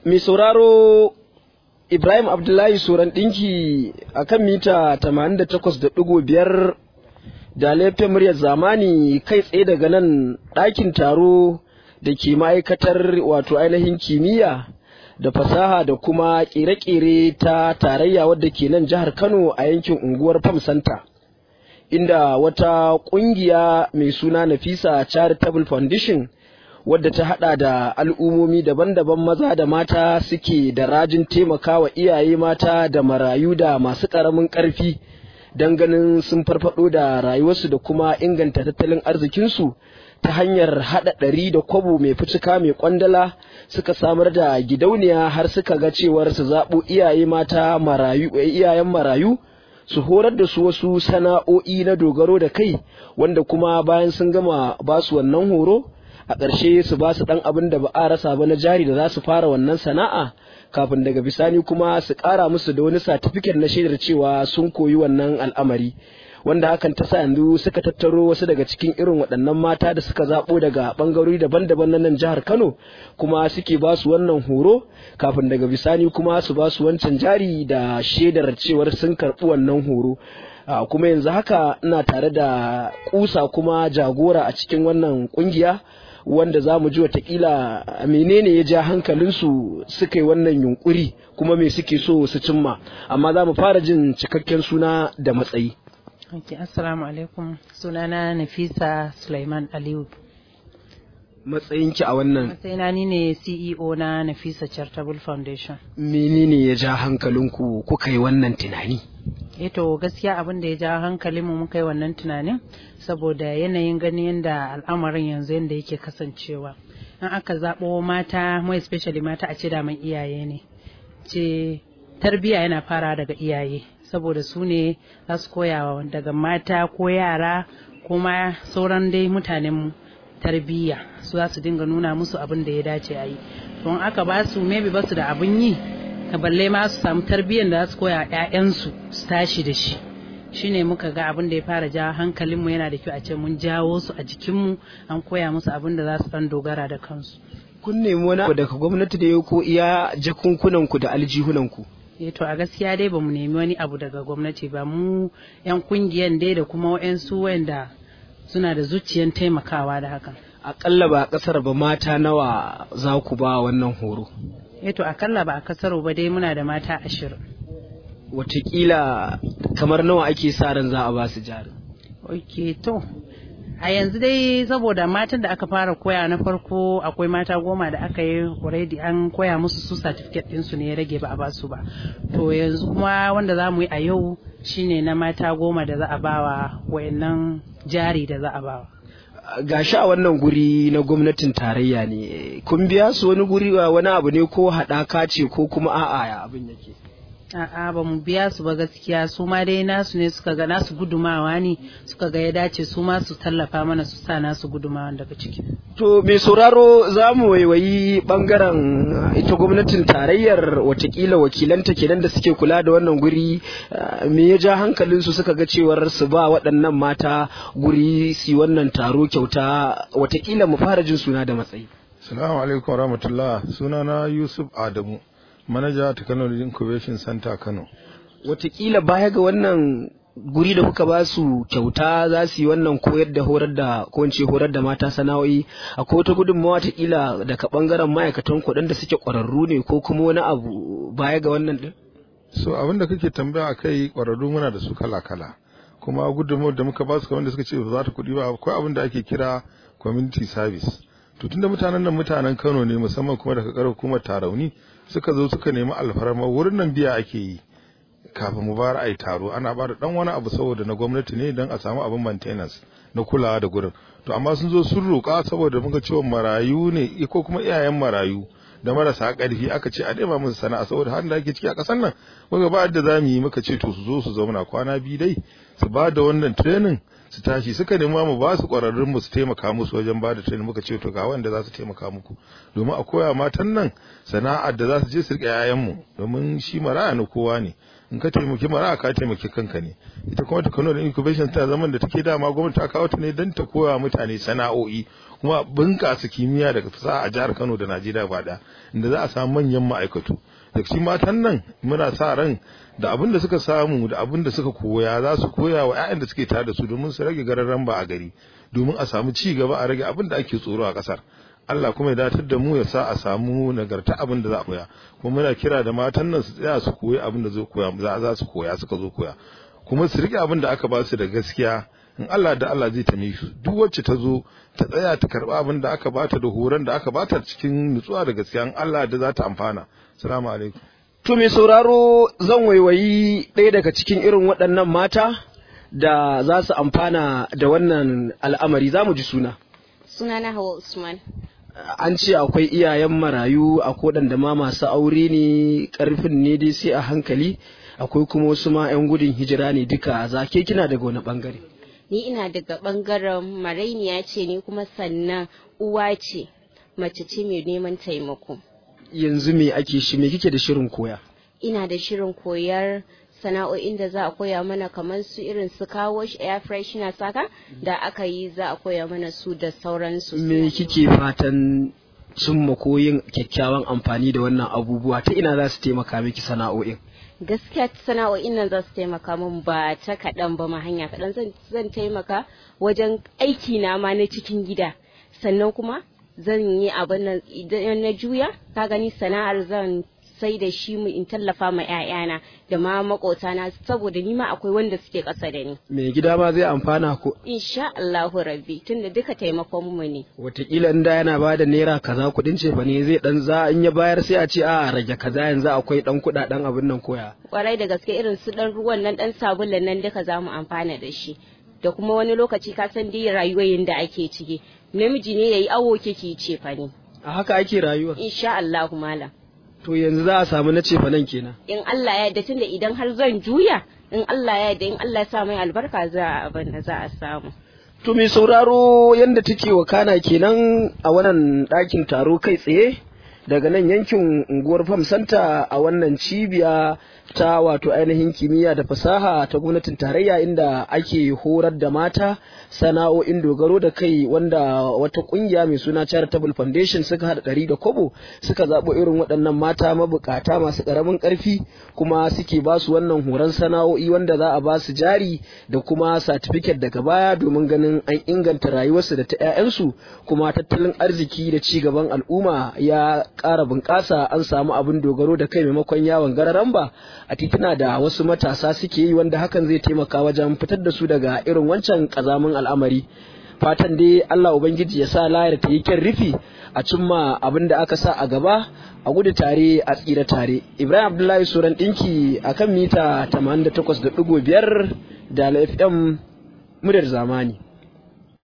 mai sauraro Ibrahim Abdullahi Soran ɗinki a kan mita 88.5 da laifin muryar zamani kai tsaye daga nan ɗakin taro da ke ma'aikatar wato ainihin kimiyya da fasaha da kuma ƙere-ƙere ta tarayya wadda ke nan jihar Kano a yankin unguwar Farm Center. Inda wata ƙungiya mai suna Nafisa Charitable Foundation wadda ta hada da al'ummomi daban-daban maza da mata suke da rajin taimakawa iyaye mata da marayu da masu ƙaramin ƙarfi don ganin sun farfado da rayuwarsu da kuma inganta tattalin arzikinsu ta hanyar hada ɗari da kwabo mai ficika mai kwandala suka samar da gidauniya har suka ga cewar su zaɓo iyaye mata marayu iyayen marayu su horar da su wasu sana'o'i na dogaro da kai wanda kuma bayan sun gama basu wannan horo a ƙarshe su ba su ɗan abin da ba a rasa ba na jari da za su fara wannan sana'a kafin daga bisani kuma su ƙara musu da wani satifiket na shaidar cewa sun koyi wannan al'amari wanda hakan ta sa yanzu suka tattaro wasu daga cikin irin waɗannan mata da suka zaɓo daga ɓangarori daban-daban na nan jihar Kano kuma suke ba su wannan horo kafin daga bisani kuma su ba su wancan jari da shaidar cewar sun karɓi wannan horo Uh, kuma yanzu haka ina tare da kusa kuma jagora a cikin wannan kungiya wanda za mu ji watakila menene ya ja hankalinsu suka yi wannan yunkuri kuma me suke so su cimma amma za mu fara jin cikakken suna da matsayi okay, assalamu alaikum sunana nafisa suleiman aliyu matsayinki a wannan matsayina ni ne ceo na nafisa charitable foundation menene ya ja hankalinku kuka yi wannan tunani eto gaskiya abin da ya ja hankalinmu muka yi wannan tunanin saboda yanayin ganin yadda al'amarin yanzu yadda yake kasancewa in aka zaɓo mata mai especially mata a ce daman iyaye ne ce tarbiyya yana fara daga iyaye saboda su ne za su koya daga mata ko yara kuma sauran dai mutanenmu tarbiyya su za su dinga nuna musu abin da ya dace a yi don aka ba su maybe ba su da abin yi ka balle ma su samu tarbiyyar da za su koya ƴaƴansu su tashi da shi shine muka ga abin da ya fara ja hankalinmu yana da kyau a ce mun jawo su a jikinmu an koya musu abin da za su dan dogara da kansu kun nemi wani abu daga gwamnati da ya ko iya jakunkunanku da aljihunanku eh to a gaskiya dai bamu nemi wani abu daga gwamnati ba mu yan kungiyan dai da kuma wayansu wanda suna da zuciyan taimakawa da hakan akalla ba a kasar ba mata nawa za ku ba wannan horo eh to akalla ba a kasar ba dai muna da mata ashirin watakila kamar nawa ake sa ran za a ba su jari ok to a yanzu dai saboda matan da aka fara koya na farko akwai mata goma da aka yi already an koya musu su certificate ɗinsu ne ya rage ba a ba su ba to yanzu kuma wanda za mu yi a yau shine na mata goma da za a bawa wayannan jari da za a bawa gashi a wannan guri na gwamnatin tarayya ne kun biya su wani guri wani abu ne ko haɗaka ce ko kuma a'a ya abin yake A'a ba mu biya su ba gaskiya su ma dai nasu ne suka ga nasu gudumawa ne suka ga ya dace su ma su tallafa mana su sa nasu gudumawa daga ciki. To mai sauraro za mu waiwayi bangaren ita gwamnatin tarayyar watakila wakilanta kenan da suke kula da wannan guri me ya ja hankalin su suka ga cewar su ba waɗannan mata guri su wannan taro kyauta watakila mu fara jin suna da matsayi. Salamu alaikum rahmatullah sunana Yusuf Adamu. manaja technology incubation center kano watakila baya ga wannan guri da kuka ba su kyauta za su yi wannan koyar da horar da ko horar da mata sana'o'i akwai wata gudunmawa watakila daga bangaren ma'aikatan kuɗin da suke ƙwararru ne ko kuma wani abu baya ga wannan din so abin da kake tambaya akai ƙwararru muna da su kala kala kuma gudunmawar da muka ba su kamar da suka ce ba za ta kuɗi ba akwai abin da ake kira community service to tunda mutanen nan mutanen Kano ne musamman kuma daga ƙarar hukumar Tarauni suka zo suka nemi alfarma wurin nan biya ake yi kafin mu bayar ai taro ana ba da dan wani abu saboda na gwamnati ne don a samu abin maintenance na kulawa da gurin to amma sun zo sun roƙa saboda muka cewa marayu ne ko kuma iyayen marayu da marasa ƙarfi aka ce a nema musu sana'a saboda har da ake ciki a ƙasar nan muka ba da za mu yi muka ce to su zo su zauna kwana biyu dai su ba da wannan training su tashi suka nema mu ba su ƙwararrun mu su taimaka musu wajen ba da training muka ce to ga wanda za su taimaka muku domin a koya matan nan sana'ar da za su je su riƙe 'ya'yanmu domin shi maraya na kowa ne in ka taimaki maraya ka taimaki kanka ne ita kuma Kano da incubation ta zaman da take dama gwamnati ta kawo ta ne don ta koya mutane sana'o'i kuma bunƙasa kimiyya daga fasaha a jihar Kano da Najeriya ba da inda za a samu manyan ma'aikatu daga cikin matan nan muna sa ran da abin da suka samu da abin da suka koya za su koya wa 'ya'yan da suke tare da su domin su rage gararan ba a gari domin a samu ci gaba a rage abin da ake tsoro a ƙasar Allah kuma ya datar da mu ya sa a samu nagarta abin da za a koya kuma muna kira da matan nan su tsaya su koyi abin da zai koya za su koya suka zo koya kuma su rike abin da aka ba su da gaskiya in Allah da Allah zai tame su duk wacce ta zo ta tsaya ta karba abin da aka bata da horon da aka bata cikin nutsuwa da gaskiya in Allah da za ta amfana assalamu alaikum to mai sauraro zan waiwayi ɗaya daga cikin irin waɗannan mata da za su amfana da wannan al'amari za mu ji suna sunana Hawa Usman an ce akwai iyayen marayu akwai waɗanda ma masu aure ne ƙarfin ne dai sai a hankali akwai kuma wasu ma 'yan gudun hijira ne duka zake kina daga wani bangare ni ina daga bangaren marainiya ce ni kuma sannan uwa ce mace ce mai neman taimako yanzu me ake shi me kike da shirin koya ina da shirin koyar sana'o'in da za a koya mana kamar su irin su kawo air freshener saka da aka yi za a koya mana su da sauransu me kike fatan cimma ko yin kyakkyawan amfani da wannan abubuwa ta ina za su taimaka miki sana'o'in gaskiya sana'o'in nan za su taimaka min ba ta kaɗan ba ma hanya kaɗan zan taimaka wajen aiki na ma na cikin gida sannan kuma zan yi abin nan idan na juya ka gani sana'ar zan sai da shi mu in tallafa ma 'ya'yana da ma makotana saboda ni ma akwai wanda suke ƙasa da ni. Me gida ma zai amfana ko? Insha Allahu Rabbi tunda duka taimakon mu ne. Wataƙila in da yana ba da naira kaza kuɗin ce ne zai dan za in ya bayar sai a ce a rage kaza yanzu akwai dan kuɗaɗen abin nan koya. Kwarai da gaske irin su dan ruwan nan dan sabulun nan duka za mu amfana da shi. Da kuma wani lokaci ka san dai rayuwar da ake ciki. Namiji ne yayi awo kike ce fa ne. A haka ake rayuwa. Insha Allahu malam. To yanzu za a samu na cefa nan kenan. In Allah ya yarda tunda idan har zan juya, in Allah ya yarda in Allah ya sa mai albarka za a abin da za a samu. To mai sauraro yanda take wakana kenan a wannan ɗakin taro kai tsaye daga nan yankin unguwar Fam Santa a wannan cibiya ta wato ainihin kimiyya da fasaha ta gwamnatin tarayya inda ake horar da mata sana'o'in dogaro da kai wanda wata kungiya mai suna charitable foundation suka hada ɗari da kobo suka zaɓo irin waɗannan mata mabukata masu ƙaramin ƙarfi kuma suke ba su wannan horon sana'o'i wanda za a ba su jari da kuma satifiket daga baya domin ganin an inganta rayuwarsu da ta 'ya'yansu kuma tattalin arziki da ci gaban al'umma ya ƙara bunƙasa an samu abin dogaro da kai maimakon yawon gararan ba a tituna da wasu matasa suke yi wanda hakan zai taimaka wajen fitar da su daga irin wancan ƙazamin al'amari fatan dai Allah Ubangiji ya sa layar ta yi kyan rufi a cimma abin da aka sa a gaba a gudu tare a tsira tare Ibrahim Abdullahi Suran ɗinki a kan mita 88.5 da FM muryar zamani